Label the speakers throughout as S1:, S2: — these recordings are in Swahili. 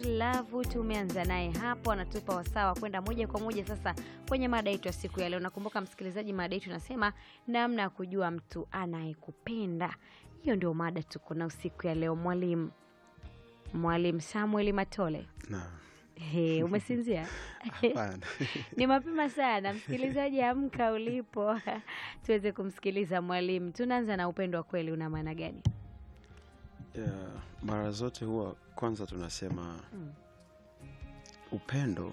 S1: Love tumeanza naye hapo, anatupa wasaa wa kwenda moja kwa moja sasa kwenye mada yetu ya siku ya leo. Nakumbuka msikilizaji, mada yetu inasema namna ya kujua mtu anayekupenda. Hiyo ndio mada tuko na usiku ya leo. Mwalimu Mwalimu Samuel Matole,
S2: Naam.
S1: He, umesinzia?
S2: Hapana.
S1: Ni mapema sana, msikilizaji, amka ulipo tuweze kumsikiliza mwalimu. Tunaanza na upendo wa kweli, una maana gani?
S2: Yeah, mara zote huwa kwanza tunasema
S1: Mm.
S2: upendo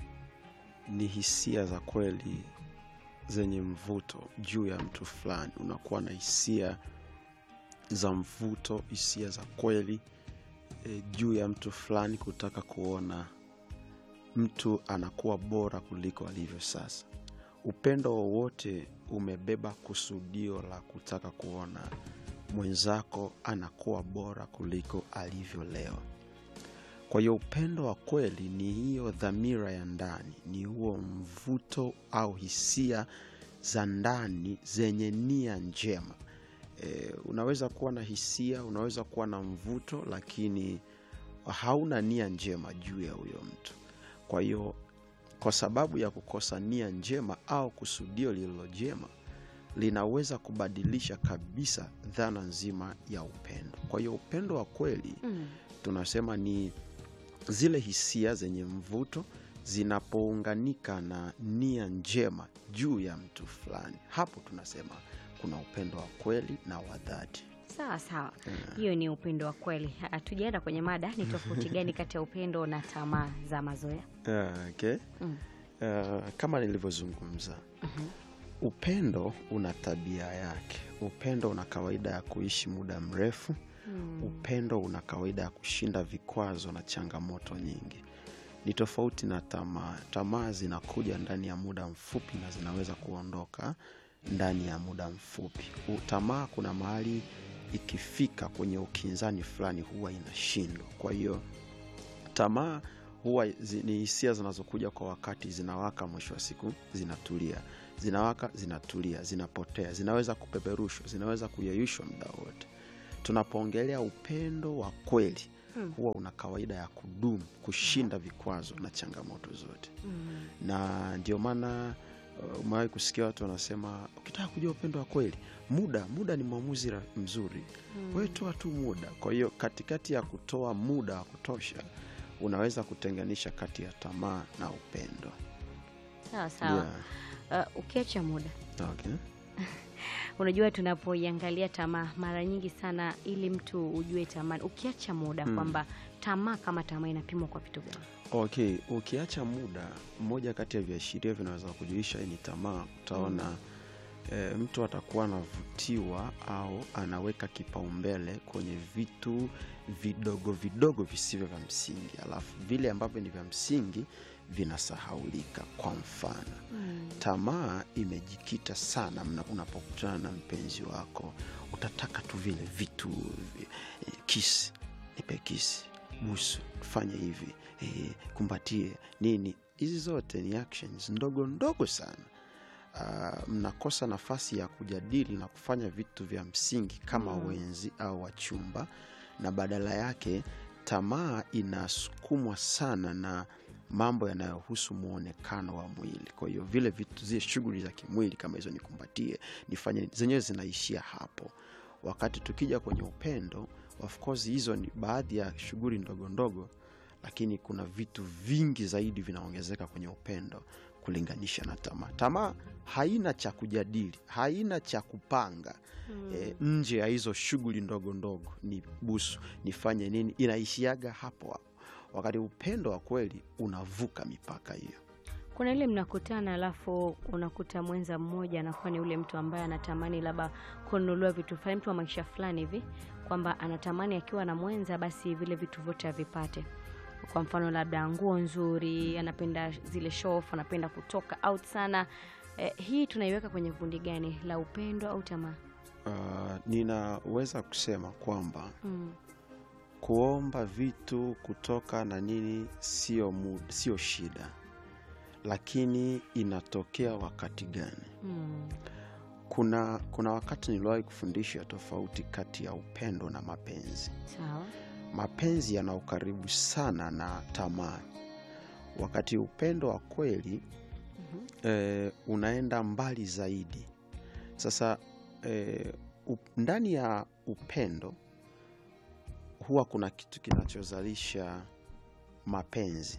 S2: ni hisia za kweli zenye mvuto juu ya mtu fulani. Unakuwa na hisia za mvuto, hisia za kweli e, juu ya mtu fulani, kutaka kuona mtu anakuwa bora kuliko alivyo sasa. Upendo wowote umebeba kusudio la kutaka kuona mwenzako anakuwa bora kuliko alivyo leo. Kwa hiyo upendo wa kweli ni hiyo dhamira ya ndani, ni huo mvuto au hisia za ndani zenye nia njema. E, unaweza kuwa na hisia, unaweza kuwa na mvuto, lakini hauna nia njema juu ya huyo mtu. Kwa hiyo kwa sababu ya kukosa nia njema au kusudio lililo jema linaweza kubadilisha kabisa dhana nzima ya upendo. Kwa hiyo upendo wa kweli
S1: Mm.
S2: tunasema ni zile hisia zenye mvuto zinapounganika na nia njema juu ya mtu fulani, hapo tunasema kuna upendo wa kweli na wa dhati.
S1: Sawa sawa, hiyo ni upendo wa kweli. Hatujaenda kwenye mada, ni tofauti gani kati ya upendo na tamaa za mazoea?
S2: Ah, okay.
S1: Mm.
S2: Ah, kama nilivyozungumza upendo una tabia yake. Upendo una kawaida ya kuishi muda mrefu. Upendo una kawaida ya kushinda vikwazo na changamoto nyingi. Ni tofauti na tamaa. Tamaa zinakuja ndani ya muda mfupi na zinaweza kuondoka ndani ya muda mfupi. U- Tamaa kuna mahali ikifika kwenye ukinzani fulani huwa inashindwa. Kwa hiyo tamaa huwa zi, ni hisia zinazokuja kwa wakati, zinawaka, mwisho wa siku zinatulia, zinawaka, zinatulia, zinapotea, zinaweza kupeperushwa, zinaweza kuyeyushwa muda wote. Tunapoongelea upendo wa kweli
S1: Hmm.
S2: huwa una kawaida ya kudumu, kushinda vikwazo na changamoto zote,
S1: Mm.
S2: na ndio maana uh, umewahi kusikia watu wanasema ukitaka kujua upendo wa kweli, muda muda ni mwamuzi ra- mzuri wewe toa tu muda. Kwa hiyo katikati ya kutoa muda wa kutosha, unaweza kutenganisha kati ya tamaa na upendo.
S1: Sawa sawa. Uh, ukiacha muda
S2: Okay.
S1: unajua tunapoiangalia tamaa mara nyingi sana ili mtu ujue tamaa ukiacha muda
S2: Mm.
S1: kwamba tamaa kama tamaa inapimwa kwa vitu gani
S2: Okay, ukiacha muda, mmoja kati ya viashiria vinaweza kujulisha hii ni tamaa. Utaona e, mtu atakuwa anavutiwa au anaweka kipaumbele kwenye vitu vidogo vidogo visivyo vya msingi, alafu vile ambavyo ni vya msingi vinasahaulika. Kwa mfano tamaa imejikita sana mna- unapokutana na mpenzi wako, utataka tu vile vitu vi- eh, kisi, nipe kisi, busu, fanye hivi, eh, kumbatie nini. Hizi zote ni actions ndogo ndogo sana. Ah, mnakosa nafasi ya kujadili na kufanya vitu vya msingi kama wenzi au wachumba, na badala yake tamaa inasukumwa sana na mambo yanayohusu muonekano wa mwili. Kwa hiyo vile vitu, zile shughuli za kimwili kama hizo, nikumbatie, nifanye nini, zenyewe zinaishia hapo. Wakati tukija kwenye upendo, of course hizo ni baadhi ya shughuli ndogo ndogo, lakini kuna vitu vingi zaidi vinaongezeka kwenye upendo kulinganisha na tamaa. Tamaa haina cha kujadili, haina cha kupanga e, nje ya hizo shughuli ndogo ndogo, ni busu, nifanye nini, inaishiaga hapo hapo, wakati upendo wa kweli unavuka mipaka hiyo.
S1: kuna ile mnakutana alafu unakuta mwenza mmoja anakuwa ni ule mtu ambaye anatamani labda kununuliwa vitu fulani mtu wa maisha fulani hivi kwamba anatamani akiwa na mwenza basi vile vitu vyote avipate kwa mfano labda nguo nzuri anapenda zile show off anapenda kutoka out sana eh, hii tunaiweka kwenye kundi gani la upendo au tamaa
S2: Uh, ninaweza kusema kwamba
S1: mm.
S2: kuomba vitu kutoka na nini sio mud- sio shida, lakini inatokea wakati gani?
S1: Mm.
S2: Kuna, kuna wakati niliwahi kufundisha tofauti kati ya upendo na mapenzi.
S1: sawa
S2: mapenzi yana ukaribu sana na tamaa, wakati upendo wa kweli
S1: Mhm.
S2: eh, unaenda mbali zaidi. Sasa eh, up, ndani ya upendo huwa kuna kitu kinachozalisha mapenzi,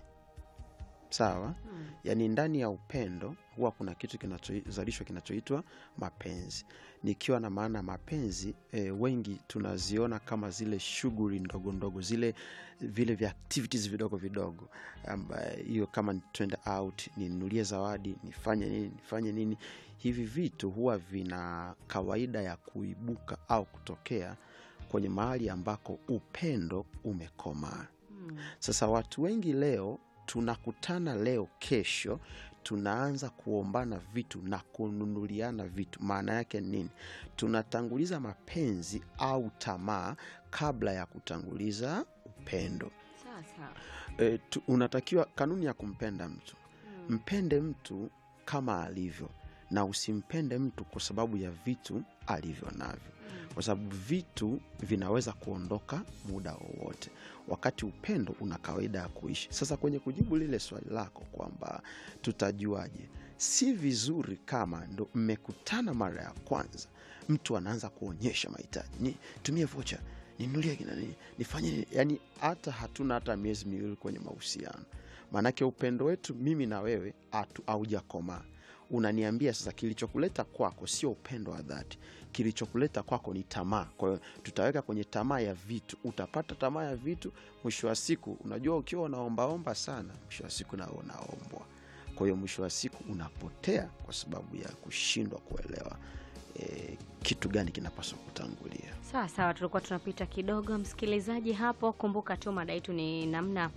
S2: sawa?
S1: Mm.
S2: Yaani ndani ya upendo huwa kuna kitu kinachozalishwa kinachoitwa mapenzi. Nikiwa na maana mapenzi e, wengi tunaziona kama zile shughuli ndogo ndogo, zile vile vya activities vidogo vidogo, ambaye hiyo kama ni twende out, ninunulie zawadi, nifanye nini, nifanye nini. Hivi vitu huwa vina kawaida ya kuibuka au kutokea kwenye mahali ambako upendo umekomaa.
S1: Mm.
S2: Sasa watu wengi leo tunakutana leo, kesho tunaanza kuombana vitu na kununuliana vitu. Maana yake ni nini? Tunatanguliza mapenzi au tamaa kabla ya kutanguliza upendo.
S1: Sawa sawa.
S2: E, tu, unatakiwa kanuni ya kumpenda mtu,
S1: Mm.
S2: mpende mtu kama alivyo na usimpende mtu kwa sababu ya vitu alivyo navyo
S1: Mm.
S2: kwa sababu vitu vinaweza kuondoka muda wowote, wakati upendo una kawaida ya kuishi. Sasa kwenye kujibu lile swali lako kwamba tutajuaje, si vizuri kama ndo mmekutana mara ya kwanza, mtu anaanza kuonyesha mahitaji, ni tumie vocha, ninulie kina nini, nifanye nini. Yani hata hatuna hata miezi miwili kwenye mahusiano, maanake upendo wetu mimi na wewe hatu- haujakomaa. Unaniambia sasa, kilichokuleta kwako sio upendo wa dhati kilichokuleta kwako ni tamaa. Kwa hiyo tutaweka kwenye tamaa ya vitu, utapata tamaa ya vitu. Mwisho wa siku, unajua ukiwa unaombaomba sana, mwisho wa siku nao unaombwa. Kwa hiyo mwisho wa siku unapotea kwa sababu ya kushindwa kuelewa e, kitu gani kinapaswa kutangulia.
S1: Sawa sawa, tulikuwa tunapita kidogo msikilizaji hapo. Kumbuka tu mada yetu ni namna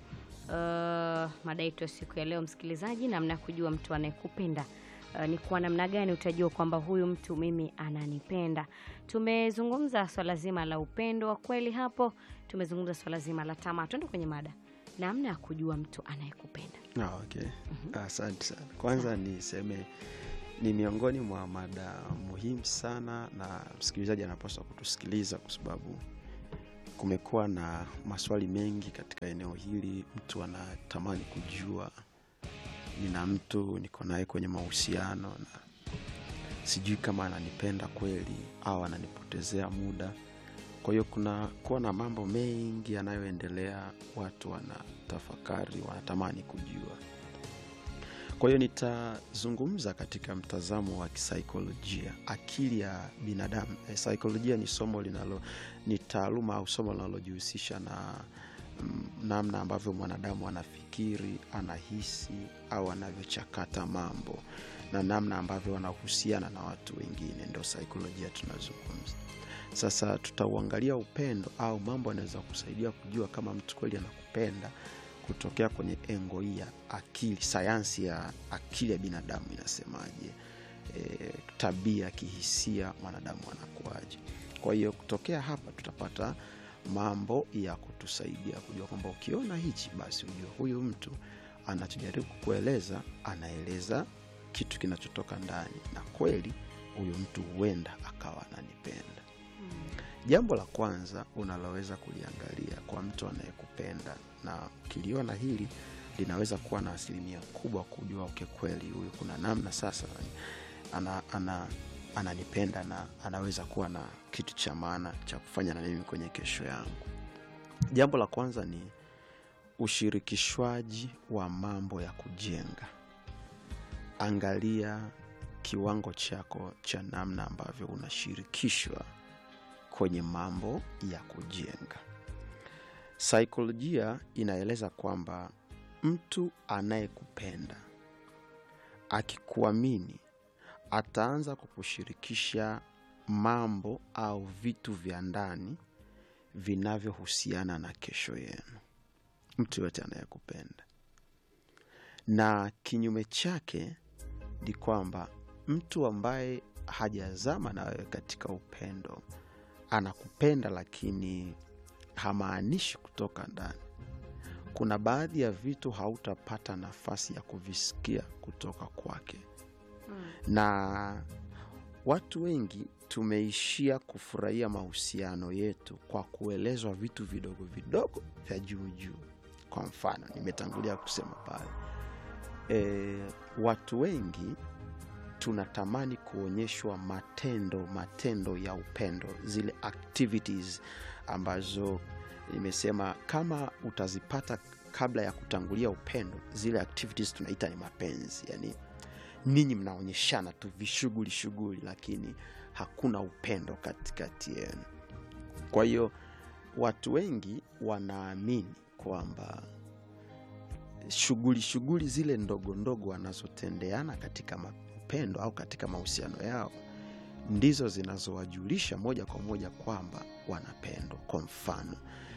S1: uh, mada yetu ya siku ya leo msikilizaji, namna ya kujua mtu anayekupenda uh, ni kwa namna gani utajua kwamba huyu mtu mimi ananipenda. Tumezungumza swala zima la upendo wa kweli hapo, tumezungumza swala zima la tamaa. Tuende kwenye mada, namna ya kujua mtu anayekupenda.
S2: Ah, okay. Asante sana. Kwanza niseme ni miongoni mwa mada muhimu sana, na msikilizaji anapaswa kutusikiliza kwa sababu kumekuwa na maswali mengi katika eneo hili. Mtu anatamani kujua, nina mtu niko naye kwenye mahusiano na sijui kama ananipenda kweli au ananipotezea muda. Kwa hiyo kuna kuwa na mambo mengi yanayoendelea, watu wanatafakari, wanatamani kujua. Kwa hiyo nitazungumza katika mtazamo wa kisaikolojia, akili ya binadamu. E, saikolojia ni somo linalo, ni taaluma au somo linalojihusisha na mm, namna ambavyo mwanadamu anafikiri, anahisi au anavyochakata mambo na namna ambavyo wanahusiana na watu wengine, ndio saikolojia tunazungumza. Sasa tutauangalia upendo au mambo yanaweza kusaidia kujua kama mtu kweli anakupenda kutokea kwenye engo hii ya akili, sayansi ya akili ya binadamu inasemaje, e, tabia kihisia, mwanadamu anakuaje. Kwa hiyo kutokea hapa tutapata mambo ya kutusaidia kujua kwamba ukiona hichi, basi ujue huyu mtu anachojaribu kukueleza, anaeleza kitu kinachotoka ndani, na kweli huyu mtu huenda akawa ananipenda. Jambo la kwanza unaloweza kuliangalia kwa mtu anayekupenda, na ukiliona hili linaweza kuwa na asilimia kubwa kujua uke kweli huyu kuna namna sasa ana, ana, ananipenda na anaweza kuwa na kitu cha maana cha kufanya na mimi kwenye kesho yangu. Jambo la kwanza ni ushirikishwaji wa mambo ya kujenga. Angalia kiwango chako cha namna ambavyo unashirikishwa kwenye mambo ya kujenga. Saikolojia inaeleza kwamba mtu anayekupenda akikuamini ataanza kukushirikisha mambo au vitu vya ndani vinavyohusiana na kesho yenu, mtu yoyote anayekupenda. Na kinyume chake ni kwamba mtu ambaye hajazama na wewe katika upendo anakupenda lakini hamaanishi kutoka ndani. Kuna baadhi ya vitu hautapata nafasi ya kuvisikia kutoka kwake,
S1: Mm.
S2: na watu wengi tumeishia kufurahia mahusiano yetu kwa kuelezwa vitu vidogo vidogo vya juu juu. Kwa mfano, nimetangulia kusema pale e, watu wengi tunatamani kuonyeshwa matendo matendo ya upendo, zile activities ambazo nimesema kama utazipata kabla ya kutangulia upendo, zile activities tunaita ni mapenzi. Yani ninyi mnaonyeshana tu vishughuli shughuli, lakini hakuna upendo katikati yenu. Kwa hiyo watu wengi wanaamini kwamba shughuli shughuli zile ndogo ndogo wanazotendeana katika ma- upendo au katika mahusiano yao ndizo zinazowajulisha moja kwa moja kwamba wanapendwa. Kwa mfano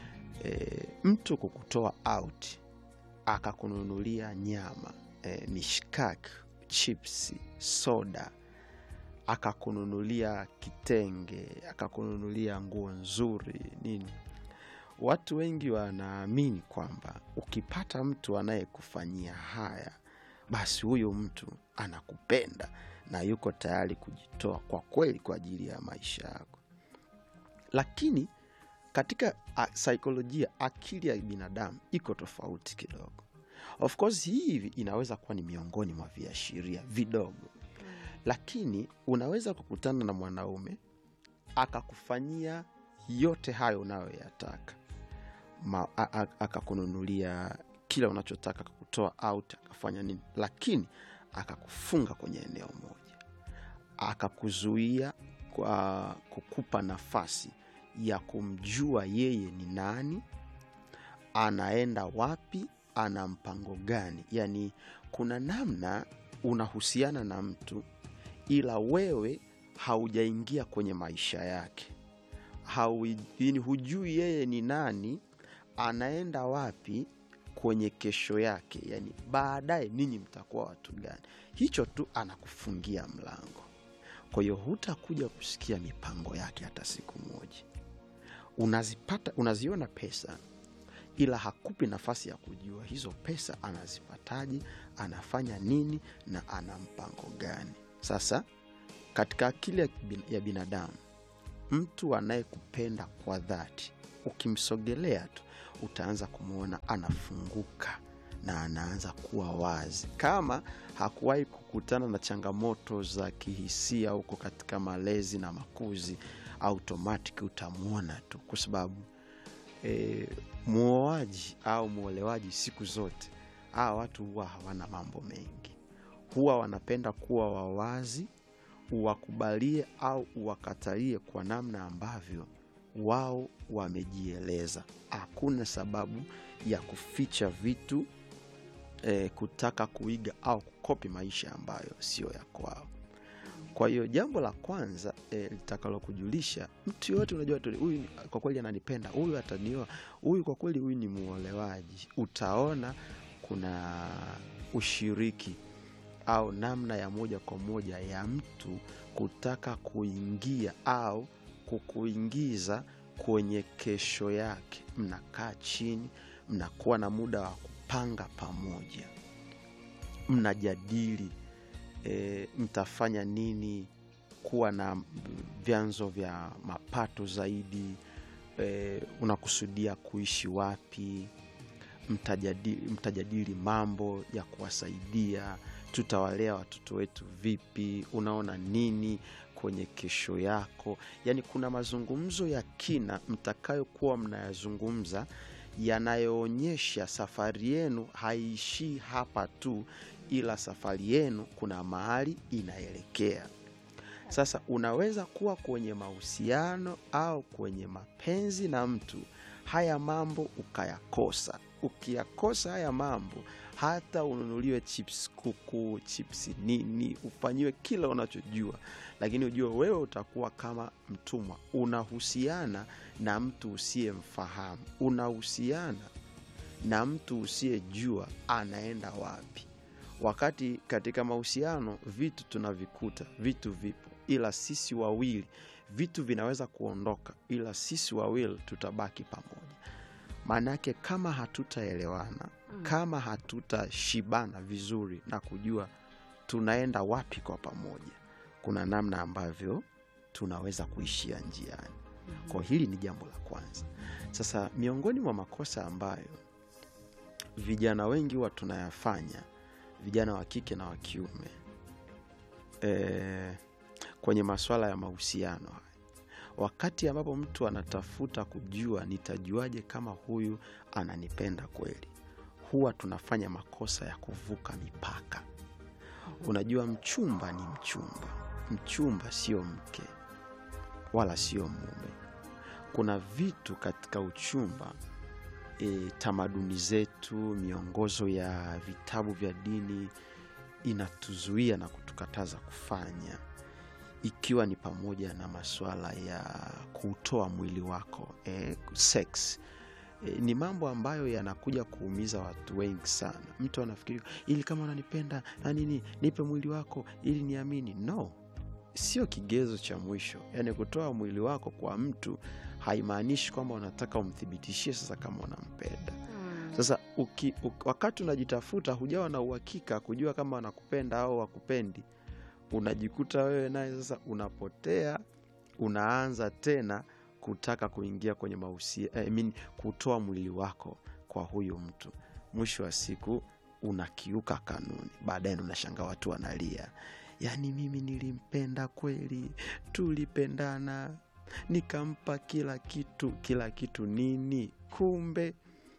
S2: e, mtu kukutoa out akakununulia nyama e, mishkaki, chipsi, soda, akakununulia kitenge, akakununulia nguo nzuri nini, watu wengi wanaamini kwamba ukipata mtu anayekufanyia haya, basi huyu mtu anakupenda na yuko tayari kujitoa kwa kweli kwa ajili ya maisha yako. Lakini katika a, saikolojia, akili ya binadamu iko tofauti kidogo. Of course hii inaweza kuwa ni miongoni mwa viashiria vidogo, lakini unaweza kukutana na mwanaume akakufanyia yote hayo unayoyataka Ma- a- a- akakununulia kila unachotaka akakutoa out akafanya nini lakini akakufunga kwenye eneo moja akakuzuia kwa kukupa nafasi ya kumjua yeye ni nani anaenda wapi ana mpango gani yaani kuna namna unahusiana na mtu ila wewe haujaingia kwenye maisha yake Haui- yaani hujui yeye ni nani anaenda wapi kwenye kesho yake yani baadaye ninyi mtakuwa watu gani hicho tu anakufungia mlango kwa hiyo hutakuja kusikia mipango yake hata siku moja unazipata unaziona pesa ila hakupi nafasi ya kujua hizo pesa anazipataje anafanya nini na ana mpango gani sasa katika akili ya bin- ya binadamu mtu anayekupenda kwa dhati ukimsogelea tu utaanza kumwona anafunguka na anaanza kuwa wazi kama hakuwahi kukutana na changamoto za kihisia huko katika malezi na makuzi automatic utamwona tu kwa sababu e, muoaji au mwolewaji siku zote hawa watu huwa hawana mambo mengi huwa wanapenda kuwa wawazi uwakubalie au uwakatalie kwa namna ambavyo wao wamejieleza hakuna sababu ya kuficha vitu e, kutaka kuiga au kukopi maisha ambayo sio ya kwao kwa hiyo jambo la kwanza e, litakalokujulisha mtu yoyote unajua tu huyu kwa kweli ananipenda huyu atanioa huyu kwa kweli huyu ni muolewaji utaona kuna ushiriki au namna ya moja kwa moja ya mtu kutaka kuingia au kukuingiza kwenye kesho yake mnakaa chini mnakuwa na muda wa kupanga pamoja mnajadili e, mtafanya nini kuwa na vyanzo vya mapato zaidi e, unakusudia kuishi wapi mtajadili, mtajadili mambo ya kuwasaidia tutawalea watoto wetu vipi unaona nini kwenye kesho yako yaani kuna mazungumzo ya kina mtakayokuwa mnayazungumza yanayoonyesha safari yenu haiishii hapa tu ila safari yenu kuna mahali inaelekea sasa unaweza kuwa kwenye mahusiano au kwenye mapenzi na mtu haya mambo ukayakosa ukiyakosa haya mambo hata ununuliwe chips kuku chips nini ufanyiwe kila unachojua lakini ujue wewe utakuwa kama mtumwa unahusiana na mtu usiyemfahamu unahusiana na mtu usiyejua anaenda wapi wakati katika mahusiano vitu tunavikuta vitu vipo ila sisi wawili vitu vinaweza kuondoka ila sisi wawili tutabaki pamoja maana yake kama hatutaelewana
S1: Mm.
S2: kama hatutashibana vizuri na kujua tunaenda wapi kwa pamoja kuna namna ambavyo tunaweza kuishia njiani kwa hili ni jambo la kwanza sasa miongoni mwa makosa ambayo vijana wengi huwa tunayafanya vijana wa kike na wa kiume e, kwenye maswala ya mahusiano haya wakati ambapo mtu anatafuta kujua nitajuaje kama huyu ananipenda kweli huwa tunafanya makosa ya kuvuka mipaka unajua mchumba ni mchumba mchumba sio mke wala sio mume kuna vitu katika uchumba e, tamaduni zetu miongozo ya vitabu vya dini inatuzuia na kutukataza kufanya ikiwa ni pamoja na masuala ya kuutoa mwili wako eh, sex eh, ni mambo ambayo yanakuja kuumiza watu wengi sana mtu anafikiri ili kama unanipenda na nini nipe mwili wako ili niamini no sio kigezo cha mwisho yaani kutoa mwili wako kwa mtu haimaanishi kwamba unataka umthibitishie sasa kama unampenda
S1: Mm.
S2: sasa uki, uki, wakati unajitafuta hujawa na uhakika kujua kama wanakupenda au wakupendi unajikuta wewe naye sasa unapotea unaanza tena kutaka kuingia kwenye mahusia I mean, kutoa mwili wako kwa huyu mtu mwisho wa siku unakiuka kanuni baadaye ndo unashanga watu wanalia yaani mimi nilimpenda kweli tulipendana nikampa kila kitu kila kitu nini kumbe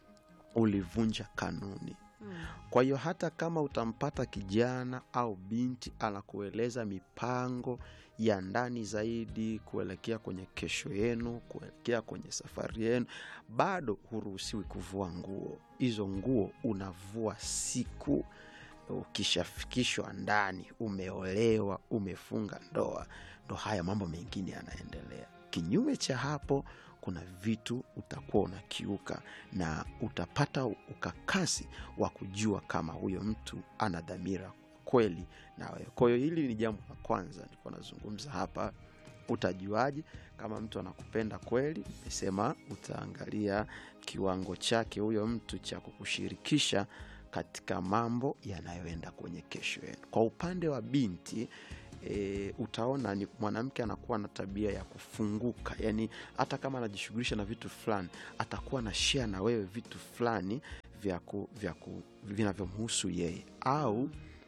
S2: ulivunja kanuni
S1: Mm.
S2: kwa hiyo hata kama utampata kijana au binti anakueleza mipango ya ndani zaidi kuelekea kwenye kesho yenu kuelekea kwenye safari yenu bado huruhusiwi kuvua nguo hizo nguo unavua siku ukishafikishwa ndani umeolewa umefunga ndoa ndo haya mambo mengine yanaendelea kinyume cha hapo kuna vitu utakuwa unakiuka na utapata ukakasi wa kujua kama huyo mtu ana dhamira kweli na wewe kwa hiyo hili ni jambo la kwanza nilikuwa nazungumza hapa utajuaje kama mtu anakupenda kweli nimesema utaangalia kiwango chake huyo mtu cha kukushirikisha katika mambo yanayoenda kwenye kesho yenu kwa upande wa binti e, utaona ni mwanamke anakuwa na tabia ya kufunguka yani hata kama anajishughulisha na vitu fulani atakuwa na share na wewe vitu fulani vya ku, vya ku, vinavyomhusu yeye au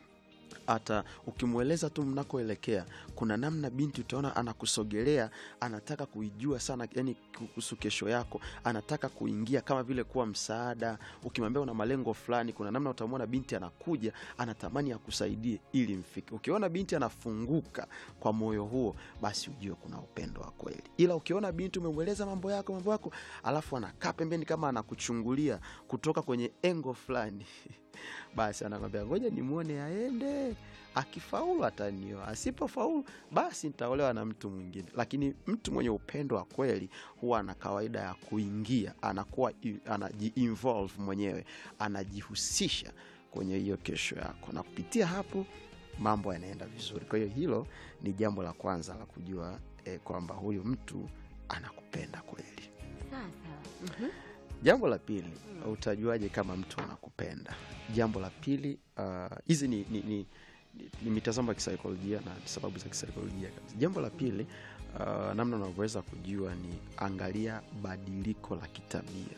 S2: hata ukimweleza tu mnakoelekea kuna namna binti utaona anakusogelea anataka kuijua sana yani kuhusu kesho yako anataka kuingia kama vile kuwa msaada ukimwambia una malengo fulani kuna namna utamwona binti anakuja anatamani akusaidie ili mfike ukiona binti anafunguka kwa moyo huo basi ujue kuna upendo wa kweli ila ukiona binti umemweleza mambo yako mambo yako alafu anakaa pembeni kama anakuchungulia kutoka kwenye engo fulani basi anakwambia ngoja nimwone aende akifaulu atanioa asipofaulu basi nitaolewa na mtu mwingine lakini mtu mwenye upendo wa kweli huwa ana kawaida ya kuingia anakuwa i- anajiinvolve mwenyewe anajihusisha kwenye hiyo kesho yako na kupitia hapo mambo yanaenda vizuri kwa hiyo hilo ni jambo la kwanza la kujua eh, kwamba huyu mtu anakupenda kweli
S1: Sawa sawa. Mhm.
S2: jambo la pili utajuaje kama mtu anakupenda jambo la pili ah, hizi ni, ni, ni, ni, ni mitazamo ya kisaikolojia na sababu za kisaikolojia kabisa jambo la pili uh, namna unavyoweza kujua ni angalia badiliko la kitabia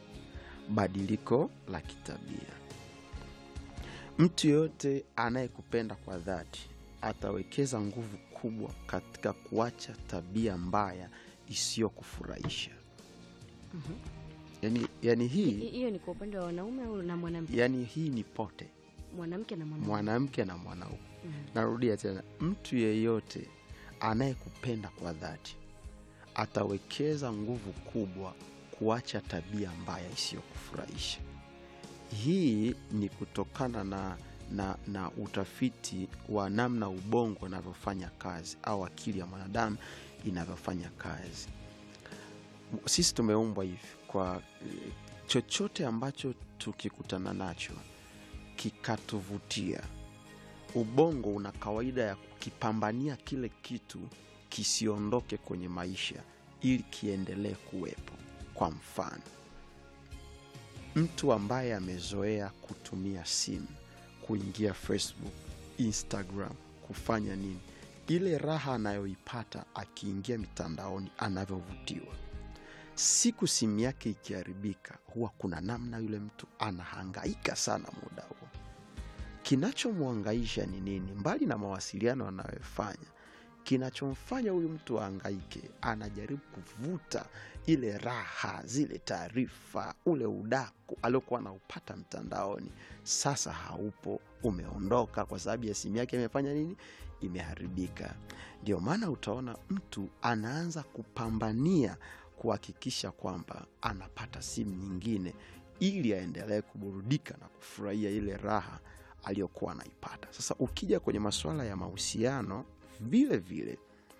S2: badiliko la kitabia mtu yoyote anayekupenda kwa dhati atawekeza nguvu kubwa katika kuacha tabia mbaya isiyokufurahisha
S1: Mhm.
S2: yani, yani
S1: Hi-
S2: hii
S1: hiyo ni kwa upande wa wanaume au na mwanamke
S2: yani hii ni pote
S1: mwanamke na mwanaume
S2: mwanamke na mwanaume
S1: Mhm.
S2: narudia tena mtu yeyote anayekupenda kwa dhati atawekeza nguvu kubwa kuacha tabia mbaya isiyokufurahisha hii ni kutokana na, na, na utafiti wa namna ubongo unavyofanya kazi au akili ya mwanadamu inavyofanya kazi sisi tumeumbwa hivi kwa eh, chochote ambacho tukikutana nacho kikatuvutia ubongo una kawaida ya kukipambania kile kitu kisiondoke kwenye maisha ili kiendelee kuwepo kwa mfano mtu ambaye amezoea kutumia simu kuingia facebook instagram kufanya nini ile raha anayoipata akiingia mitandaoni anavyovutiwa siku simu yake ikiharibika huwa kuna namna yule mtu anahangaika sana muda huo kinachomwangaisha ni nini mbali na mawasiliano anayofanya kinachomfanya huyu mtu ahangaike anajaribu kuvuta ile raha zile taarifa ule udaku aliokuwa anaupata mtandaoni sasa haupo umeondoka kwa sababu ya simu yake imefanya nini imeharibika ndio maana utaona mtu anaanza kupambania kuhakikisha kwamba anapata simu nyingine ili aendelee kuburudika na kufurahia ile raha aliyokuwa anaipata sasa ukija kwenye masuala ya mahusiano vile vile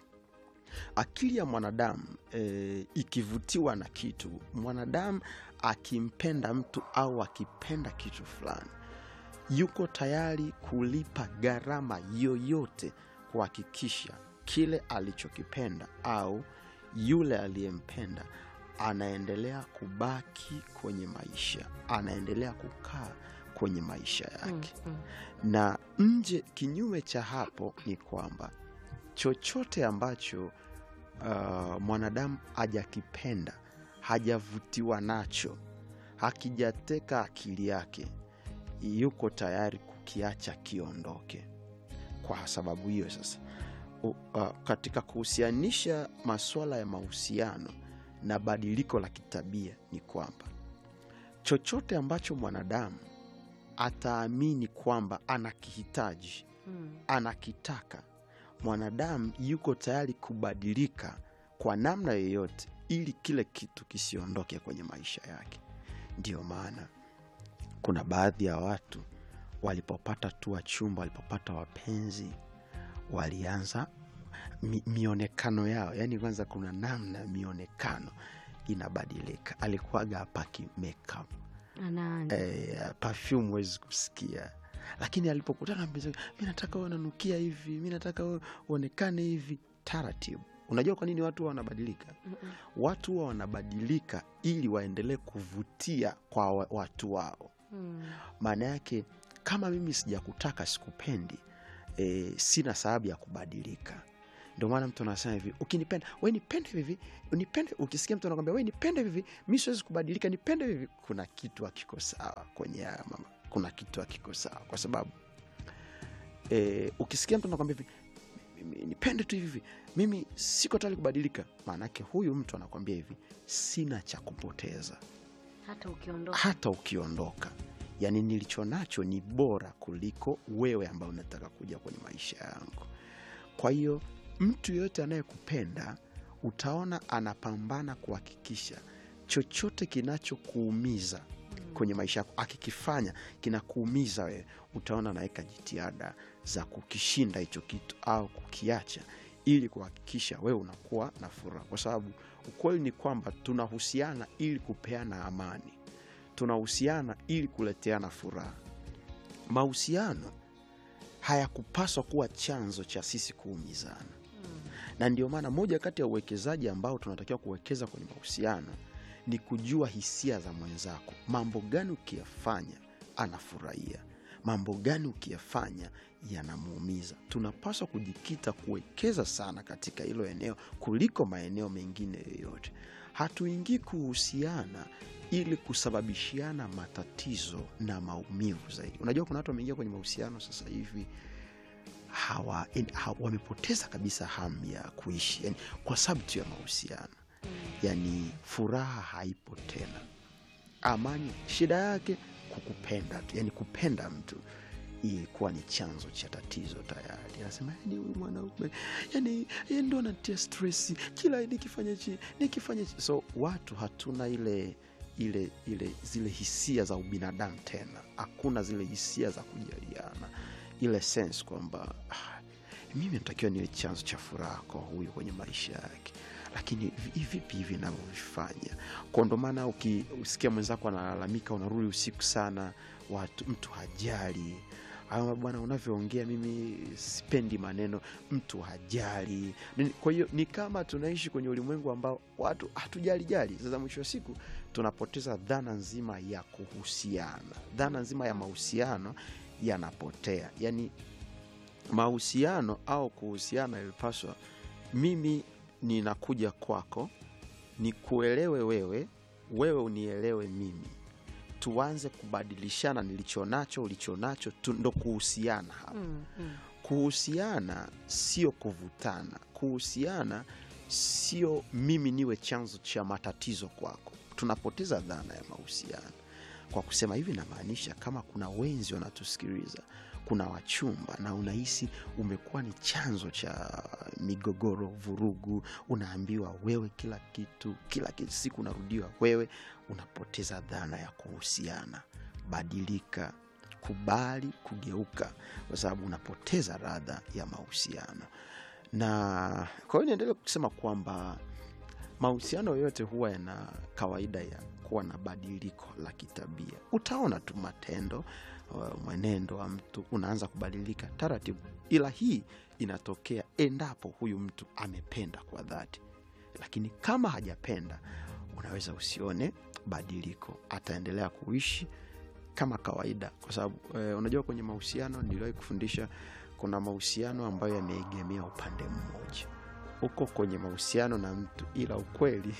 S2: akili ya mwanadamu e, ikivutiwa na kitu mwanadamu akimpenda mtu au akipenda kitu fulani yuko tayari kulipa gharama yoyote kuhakikisha kile alichokipenda au yule aliyempenda anaendelea kubaki kwenye maisha anaendelea kukaa kwenye maisha yake
S1: Mm, mm.
S2: na nje kinyume cha hapo ni kwamba chochote ambacho uh, mwanadamu hajakipenda hajavutiwa nacho hakijateka akili yake yuko tayari kukiacha kiondoke kwa sababu hiyo sasa u, uh, katika kuhusianisha masuala ya mahusiano na badiliko la kitabia ni kwamba chochote ambacho mwanadamu ataamini kwamba anakihitaji
S1: Mm.
S2: anakitaka mwanadamu yuko tayari kubadilika kwa namna yoyote ili kile kitu kisiondoke kwenye maisha yake ndiyo maana kuna baadhi ya watu walipopata tu wachumba walipopata wapenzi walianza mi, mionekano yao yaani kwanza kuna namna mionekano inabadilika alikuwaga apaki makeup
S1: Anaanza.
S2: eh, perfume huwezi kusikia lakini alipokutana na mpenzi wake, mi nataka uwe unanukia hivi mi nataka uwe uonekane hivi taratibu unajua kwa nini watu huwa wanabadilika
S1: Mm-mm.
S2: watu huwa wanabadilika ili waendelee kuvutia kwa wa- watu wao
S1: Mm.
S2: maana yake kama mimi sijakutaka sikupendi e, sina sababu ya kubadilika ndio maana mtu anasema hivi ukinipenda we nipende hivi nipende ukisikia mtu anakwambia we nipende hivi mi siwezi kubadilika nipende hivi kuna kitu akiko sawa kwenye haya mama kuna kitu akiko sawa kwa sababu e, ukisikia mtu anakwambia hivi "Mimi- nipende tu hivi mimi siko tayari kubadilika maanake huyu mtu anakwambia hivi sina cha kupoteza
S1: hata ukiondoka
S2: hata ukiondoka yaani nilicho nacho ni bora kuliko wewe ambao unataka kuja kwenye maisha yangu kwa hiyo mtu yeyote anayekupenda utaona anapambana kuhakikisha chochote kinachokuumiza kwenye maisha yako akikifanya kinakuumiza wewe utaona anaweka jitihada za kukishinda hicho kitu au kukiacha ili kuhakikisha wewe unakuwa na furaha kwa sababu ukweli ni kwamba tunahusiana ili kupeana amani tunahusiana ili kuleteana furaha mahusiano hayakupaswa kuwa chanzo cha sisi kuumizana
S1: Mm.
S2: na ndio maana moja kati ya uwekezaji ambao tunatakiwa kuwekeza kwenye mahusiano ni kujua hisia za mwenzako mambo gani ukiyafanya anafurahia mambo gani ukiyafanya yanamuumiza tunapaswa kujikita kuwekeza sana katika hilo eneo kuliko maeneo mengine yoyote hatuingii kuhusiana ili kusababishiana matatizo na maumivu zaidi unajua kuna watu wameingia kwenye mahusiano sasa hivi hawa, in, ha, wamepoteza kabisa hamu ya kuishi yani, kwa sababu tu ya mahusiano yani furaha haipo tena amani shida yake kukupenda tu yani kupenda mtu ilikuwa ni chanzo cha tatizo tayari anasema yani huyu mwanaume yani yeye ndo anatia stresi kila nikifanya chi nikifanya chi so watu hatuna ile ile ile zile hisia za ubinadamu tena hakuna zile hisia za kujaliana ile sense kwamba ah, mimi natakiwa niwe chanzo cha furaha kwa huyu kwenye maisha yake lakini vi- vipi hivi navyovifanya kwa ndo maana uki- usikia mwenzako analalamika unarudi usiku sana watu mtu hajali ama bwana unavyoongea mimi sipendi maneno mtu hajali Ni- kwa hiyo ni kama tunaishi kwenye ulimwengu ambao watu hatujali jali sasa mwisho wa siku tunapoteza dhana nzima ya kuhusiana dhana nzima ya mahusiano yanapotea yaani mahusiano au kuhusiana ilipaswa mimi ninakuja kwako nikuelewe wewe wewe unielewe mimi tuanze kubadilishana nilicho nacho ulicho nacho tu- ndo kuhusiana hapa
S1: Mm, mm.
S2: kuhusiana sio kuvutana kuhusiana sio mimi niwe chanzo cha matatizo kwako tunapoteza dhana ya mahusiano kwa kusema hivi namaanisha kama kuna wenzi wanatusikiliza kuna wachumba na unahisi umekuwa ni chanzo cha migogoro vurugu unaambiwa wewe kila kitu kila kitu siku unarudiwa wewe unapoteza dhana ya kuhusiana badilika kubali kugeuka kwa sababu unapoteza radha ya mahusiano na kwa hiyo niendelee kusema kwamba mahusiano yote huwa yana kawaida ya kuwa na badiliko la kitabia utaona tu matendo uh, mwenendo wa mtu unaanza kubadilika taratibu ila hii inatokea endapo huyu mtu amependa kwa dhati lakini kama hajapenda unaweza usione badiliko ataendelea kuishi kama kawaida kwa sababu eh, unajua kwenye mahusiano niliwahi kufundisha kuna mahusiano ambayo yameegemea upande mmoja uko kwenye mahusiano na mtu ila ukweli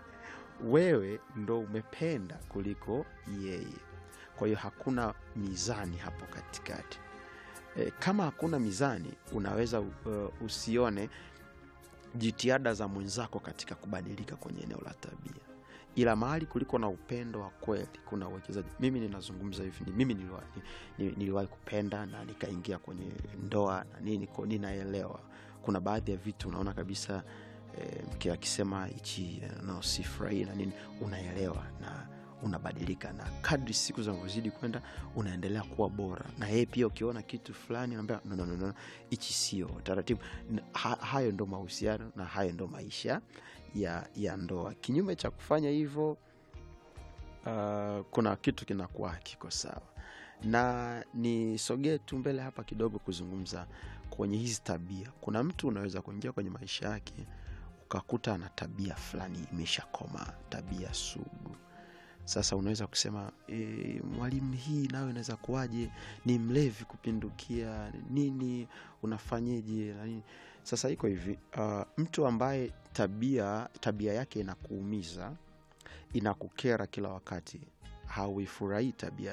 S2: wewe ndo umependa kuliko yeye kwa hiyo hakuna mizani hapo katikati e, kama hakuna mizani unaweza uh, usione jitihada za mwenzako katika kubadilika kwenye eneo la tabia ila mahali kuliko na upendo wa kweli kuna uwekezaji mimi ninazungumza hivi ni mimi niliwahi ni, niliwahi kupenda na nikaingia kwenye ndoa na nini ko ninaelewa kuna baadhi ya vitu unaona kabisa e, mke akisema hichi eh, no sifurahii na nini unaelewa na unabadilika na kadri siku zinavyozidi kwenda unaendelea kuwa bora na yeye pia ukiona kitu fulani unaambia no, no, no, no, hichi sio taratibu N- ha, hayo ndo mahusiano na hayo ndo maisha ya, ya ndoa kinyume cha kufanya hivyo uh, kuna kitu kinakuwa hakiko sawa na nisogee tu mbele hapa kidogo kuzungumza kwenye hizi tabia kuna mtu unaweza kuingia kwenye maisha yake ukakuta ana tabia fulani imeshakoma tabia sugu sasa unaweza kusema e, mwalimu hii nayo inaweza kuwaje ni mlevi kupindukia nini unafanyeje na nini sasa iko hivi uh, mtu ambaye tabia tabia yake inakuumiza inakukera kila wakati hauifurahii tabia